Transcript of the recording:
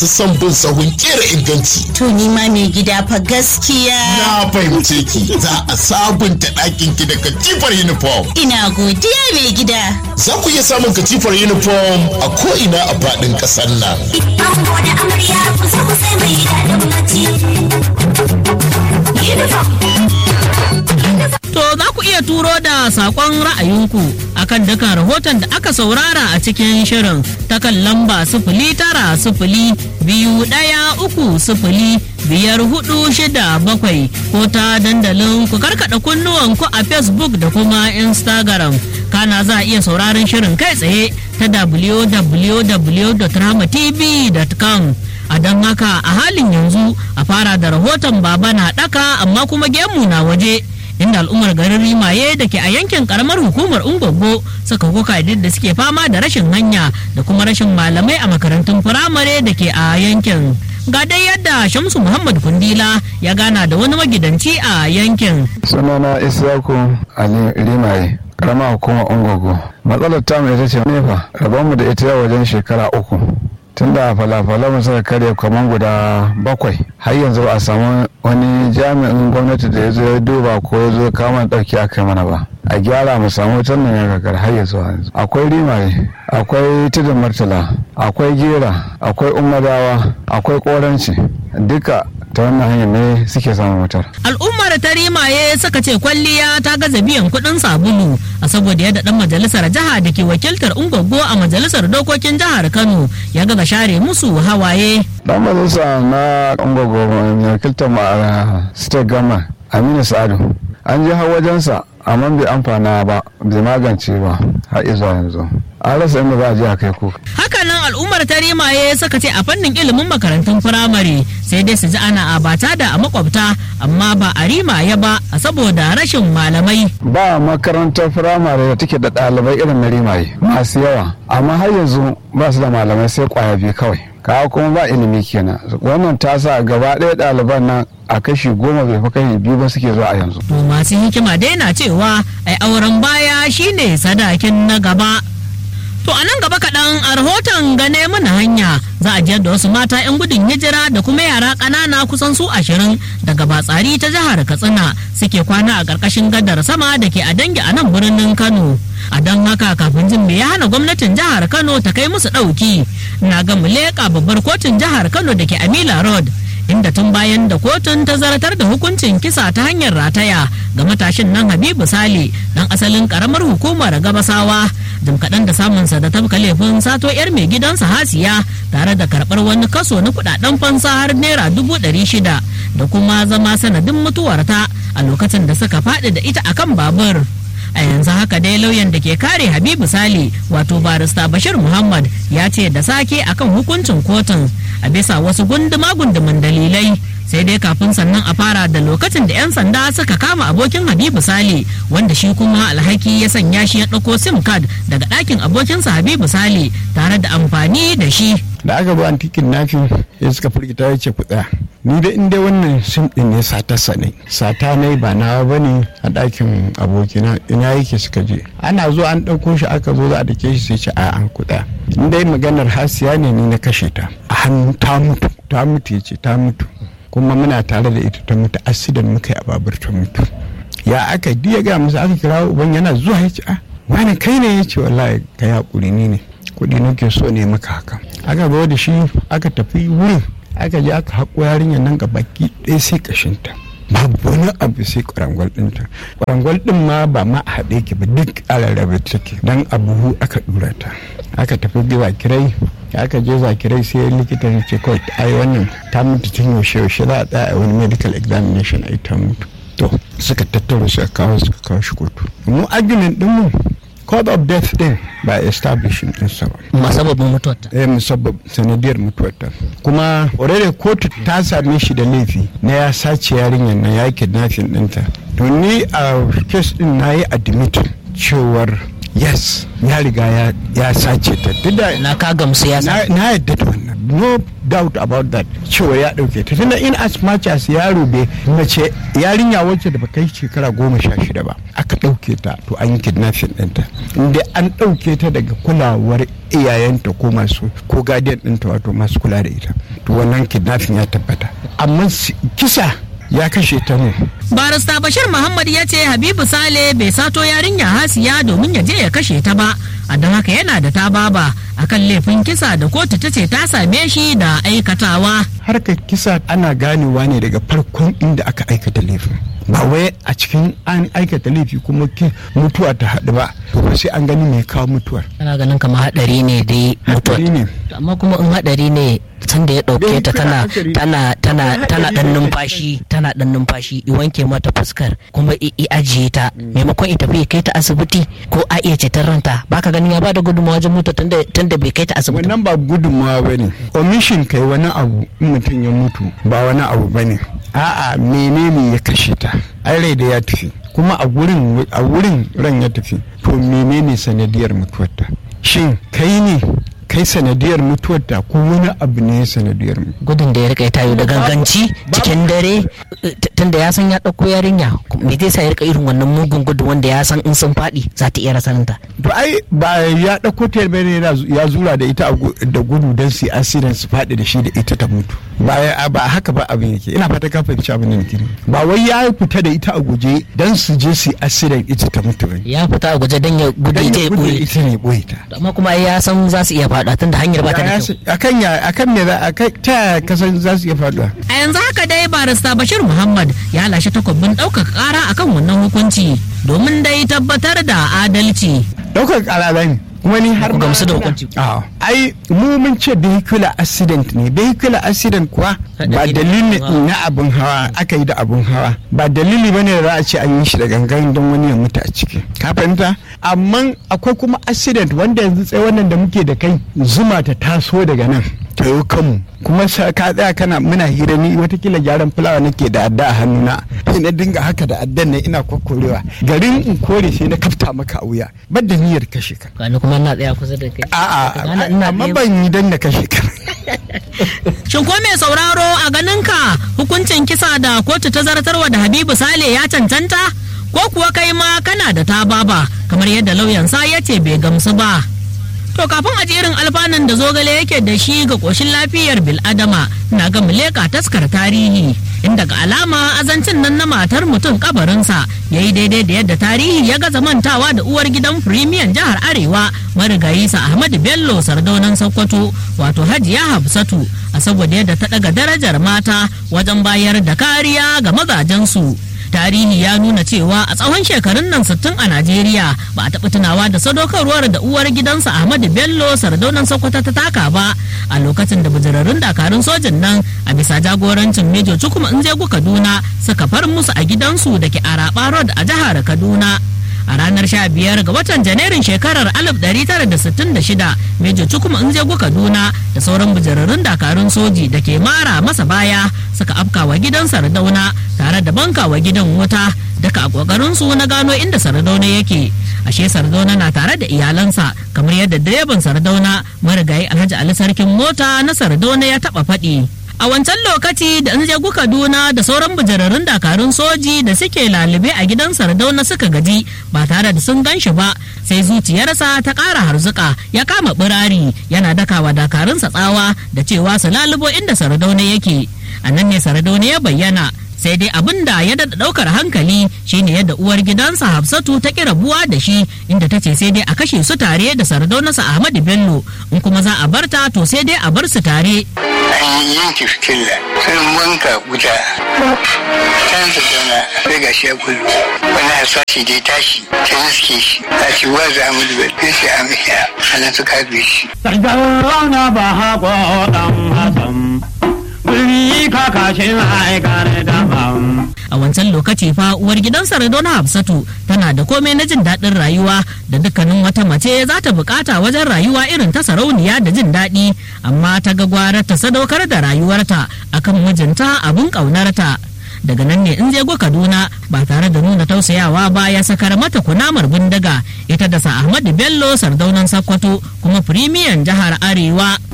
son bin sahun kera inganci. To ni ma mai gida fa gaskiya. Na fahimce ki za a sabunta ɗakin ki da katifar uniform. Ina godiya mai gida. Za ku iya samun katifar uniform a ko'ina a faɗin ƙasar nan. Ango da amarya kusa kusa mai daɗin bacci. Uniform. To za ku iya turo da saƙon ra'ayinku akan dukan rahoton da aka saurara a cikin shirin ta kan lamba sifili tara sifili biyu ɗaya uku sifili biyar hudu shida bakwai ko ta dandalin ku karkaɗa kunnuwan ku a Facebook da kuma Instagram. Kana za a iya sauraron shirin kai tsaye ta www.ramatv.com. a don haka a halin yanzu a fara da rahoton baba na ɗaka amma kuma gemu na waje inda al'ummar garin rimaye da ke a yankin karamar hukumar ungogo suka koka da suke fama da rashin hanya da kuma rashin malamai a makarantun firamare da ke a yankin ga dai yadda shamsu muhammad kundila ya gana da wani magidanci a yankin sunana isyaku ali rimaye karama hukumar ungogo matsalar tamu ita ce nefa rabonmu da ita wajen shekara uku tunda falafalamu suka karya kamar guda bakwai har yanzu ba a samu wani jami'in gwamnati da ya zo ya duba ko ya zo kama ɗauki a kai mana ba a gyara mu samu wutar nan ya gagar har yanzu yanzu akwai rimaye akwai tudun martala akwai gera akwai umadawa akwai koranci duka ta wannan hanyar ne suke samun wutar al'ummar ta rimaye suka ce kwalliya ta gaza biyan kuɗin sabulu a saboda yadda dan majalisar jiha da ke wakiltar ungogo a majalisar dokokin jihar kano ya gaza share musu hawaye dan majalisa na ungogo mai wakiltar mu a state gama aminu sa'adu an je har wajensa amma bai amfana ba bai magance ba har izuwa yanzu an rasa inda za a je a kai kuka hakanan al'ummar ta rimaye suka ce a fannin ilimin makarantun firamare sai dai su ji ana abata da a makwabta amma ba a rimaye ba a saboda rashin malamai ba makarantar firamare da take da ɗalibai irin na rimaye masu yawa amma har yanzu ba su da malamai sai kwaya biyu kawai kawo kuma ba ilimi kenan wannan ta sa gaba ɗaya ɗaliban nan a kashi goma bai fi kashi biyu ba suke zuwa a yanzu to masu hikima dai na cewa ai auren baya shine sadakin na gaba To a nan gaba kaɗan a rahoton gane mana hanya za a jiyar da wasu mata 'yan gudun hijira da kuma yara ƙanana kusan su ashirin daga batsari ta jihar Katsina suke kwana a ƙarƙashin gadar sama da ke a dangi a nan birnin Kano. A don haka kafin jin me ya hana gwamnatin jihar Kano ta kai musu ɗauki. Na ga mu leƙa babbar kotun jihar Kano da ke Amila Road. inda tun bayan da kotun ta zartar da hukuncin kisa ta hanyar rataya ga matashin nan habibu sale dan asalin karamar hukumar gabasawa jim kaɗan da samunsa da tafka laifin sato yar mai gidansa hasiya tare da karɓar wani kaso na kuɗaɗen fansa har naira dubu ɗari shida da kuma zama sanadin mutuwarta a lokacin da suka faɗi da ita akan babur a yanzu haka dai lauyan da ke kare habibu sale wato barista bashir muhammad ya ce da sake akan hukuncin kotun a bisa wasu gunduma gunduman dalilai sai dai kafin sannan a fara da lokacin da 'yan sanda suka kama abokin habibu sale wanda shi kuma alhaki ya sanya shi ya ɗauko sim card daga ɗakin abokinsa habibu sale tare da amfani da shi da aka bi antikin nafin ya suka firgita ya ce ku tsaya ni da inda wannan sim din ne satarsa ne sata ne ba nawa ba ne a ɗakin abokina ina yake suka je ana zo an ɗauko shi aka zo za a dake shi sai ce a an kuɗa in dai maganar hasiya ne ni na kashe ta a hannu ta mutu ta mutu ya ce ta mutu kuma muna tare da ita ta mutu asidan muka yi a babur ta mutu ya aka diya ga musu aka kira uban yana zuwa ya ce a wani kai ne ya ce wallahi ka yi haƙuri ni ne kuɗi nake so ne maka haka aka zo da shi aka tafi wurin aka je aka haƙo yarinyar nan ga baki ɗaya sai ƙashinta babu wani abu sai kwarangwal ɗinta kwarangwal ɗin ma ba ma a haɗe ki ba duk a rarrabe take dan a buhu aka ɗura ta aka tafi bi zakirai aka je zakirai sai likita ya ce kawai ai wannan ta mutu tun yaushe yaushe za a tsaya a wani medical examination ai ta mutu to suka tattara suka kawo suka kawo shi kotu mu argument ɗin mu cause of death din ba establishing din sa ba masababin mutuwarta eh musabbab sanadiyar mutuwarta kuma already kotu ta same shi da laifi na ya sace yarinyar na ya kidnapping dinta to ni a case din na yi admit cewar yes ya riga ya- ya sace ta duk da na ka gamsu ya na san na yadda da wannan no doubt about that cewa ya dauke ta tunda in as much as yaro bai mace yarinya wacce da baka yi shekara goma sha shida ba aka dauke ta to an yi kidnapping ɗinta inda an dauke ta daga kulawar iyayenta ko masu ko guardian ɗinta wato masu kula da ita to wannan kidnapping ya tabbata amma si- kisa ya kashe ta ne barista bashir muhammad ya ce habibu sale bai sato yarinya hasiya domin ya je ya kashe ta ba a don haka yana da ta baba akan laifin kisa da kotu ta ce ta same shi da aikatawa harkar kisa ana ganewa ne daga farkon inda aka aikata laifin ba wai a cikin an aikata laifi kuma ki- mutuwa ta haɗu ba to fa sai an gani mai kawo mutuwar kana ganin kamar hadari ne dai mutuwa Haɗari ne amma kuma in hadari ne san da ya dauke ta tana tana tana tana dan numfashi tana dan numfashi i wanke mata fuskar kuma i i ajiye ta maimakon ita bai kai ta asibiti ko a iya ceton ranta baka ganin ya bada gudunmawa wajen mutu tunda tunda bai kai ta asibiti ba. wannan ba gudunmawa ba ne omission kai wani abu in mutum ya mutu ba wani abu ba ne a'a menene ya kashe ta ai rai da ya tafi kuma a gurin a wurin ran ya tafi to menene sanadiyar mutuwarta shin kai ne kai sanadiyar mutuwarta ko wani abu ne sanadiyar mu gudun da ya rika tayo da ganganci cikin dare eh, t- tunda ya san ya dauko yarinya me zai sa ya rika irin wannan mugun gudu wanda ya san in sun faɗi za ta iya rasaninta to ai ba ya ɗauko ta bane yana zu- ya zura da ita a gu- da gudu don su accident su faɗi da shi da ita ta mutu ba ya- ba haka ba abin yake ina fata ka fahimci abin da nake nufi. ba wai ya fita da ita a guje don su je su accident ita ta mutu bane ya fita a guje don ya gudu dan ita ya ya gudu da ɓoye ita ne boye ta amma kuma ai ya san za su iya faɗa tunda hanyar ba ta da Ya- kyau ya- akan ya akan me za akan ta yaya kasan za su iya faduwa a yanzu haka dai barista bashir muhammad ya lashe takwabin ɗaukaka ƙara akan wannan hukunci domin dai tabbatar da adalci ɗaukar ƙara za ne kuma ni har Ku ma- gamsu da hukunci. A'a. ai mu mun ce vehicular accident ne vehicular accident kuwa ba Haɗari da dalili abun hawa. na abun hawa aka yi da abun hawa ba dalili ba ne da za a ce an yi shi da gangan don wani ya mutu a ciki ka fahimta amma akwai kuma accident wanda yanzu tsaye wannan da muke da kai zuma ta taso daga nan ta yi kanmu kuma sa ka tsaya kana muna hira ni watakila gyaran fulawa nake da adda a hannuna sai na dinga haka da addan ne ina kwakkorewa garin in kore sai na kafta maka a wuya ban da niyyar kashe ka gani kuma na tsaya kusa da kai a'a Gane ina amma tsaye- ban yi dan na kashe ka Shin ko mai sauraro a ganinka hukuncin kisa da kotu ta zartarwa da Habibu Sale ya cancanta? Ko kuwa kai ma kana da ta baba kamar yadda lauyansa ya ce bai gamsu ba. To kafin a jerin alfanun da zogale yake da shi ga ƙoshin lafiyar bil'adama na ga muleka taskar tarihi inda ga alama azancin nan na matar mutum kabarinsa ya yi daidai da yadda tarihi ya gaza mantawa da uwar gidan firimiyan jihar arewa marigayi sa ahmadu bello sardaunan sokoto wato hajiya hafsatu a saboda yadda ta daga darajar mata wajen bayar da kariya ga mazajensu tarihi ya nuna cewa a tsawon shekarun nan 60 a najeriya ba a taɓa tunawa da sadaukarwar da uwar gidansa ahmadu bello sardaunan sokoto ta taka ba a lokacin da bujirarrun dakarun sojin nan a bisa jagorancin mejo cukuma injegu kaduna suka far musu a gidansu da ke araba road a jihar kaduna a ranar 15 ga watan janairun shekarar 1966 mejo cukuma injegu kaduna da sauran bujirarrun dakarun soji da ke mara masa baya suka afka wa gidan sardauna tare da banka wa gidan wuta daga a kokarin su na gano inda sardauna yake ashe sardauna na tare da iyalansa kamar yadda direban sardauna marigayi alhaji ali sarkin mota na sardauna ya taba faɗi a wancan lokaci da in je kaduna da sauran bujirarrun dakarun soji da suke lalube a gidan sardauna suka gaji ba tare da sun gan shi ba sai zuciyarsa ta ƙara harzuka ya kama birari yana dakawa dakarunsa tsawa da cewa su lalubo inda sardauna yake a nan ne sardauna ya bayyana sai dai abin da ya daɗa ɗaukar hankali shine yadda uwar gidansa hafsatu ta ƙi rabuwa da shi inda ta ce sai dai a kashe su tare da sardaunarsa ahmadu bello in kuma za a barta to sai dai a bar su tare an yanke fitilla sun wanka wuta can su zauna sai ga shi ya gudu wani hasashi da ya tashi ta riske shi a ci wa za mu duba sai sai a miya a nan suka harbe shi Sardauna ba haƙo ɗan Hassan, birni kakashin aikar daban. a wancan lokaci fa uwar gidan Saradona Hafsatu tana da komai na jin daɗin rayuwa da dukkanin wata mace za ta bukata wajen rayuwa irin ta sarauniya da jin daɗi amma ta ga gwarar ta sadaukar da rayuwarta akan mijinta abin ƙaunarta daga nan ne in zego kaduna ba tare da nuna tausayawa ba ya sakar mata kunamar bindiga ita da sa ahmadu bello sardaunan sakkwato kuma firimiyan jihar arewa